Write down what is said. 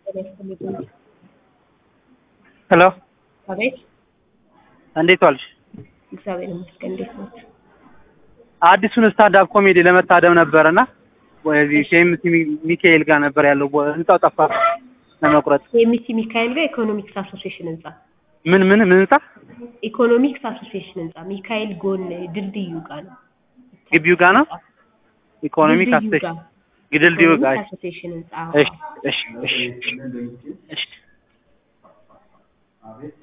ሄሎ አቤት እንዴት ዋልሽ? እግዚአብሔር ይመስገን። እንዴት ነው? አዲሱን ስታንዳፕ ኮሜዲ ለመታደም ነበርና ወደዚህ ኬኤምሲ ሚካኤል ጋር ነበር ያለው ቦ- ህንጻው ጠፋ ለመቁረጥ። የሚሲ ሚካኤል ጋር ኢኮኖሚክስ አሶሲዬሽን ህንጻ ምን ምን ምን ህንጻ ኢኮኖሚክስ አሶሲዬሽን ህንጻ ሚካኤል ጎን ድልድዩ ጋር ነው። ግቢው ጋር ነው? ኢኮኖሚክ ድልድዩ አስቴሽ ጋር ግድልድዩ ጋር ኢኮኖሚክስ አሶሲዬሽን ህንጻ እሺ እሺ እሺ እሺ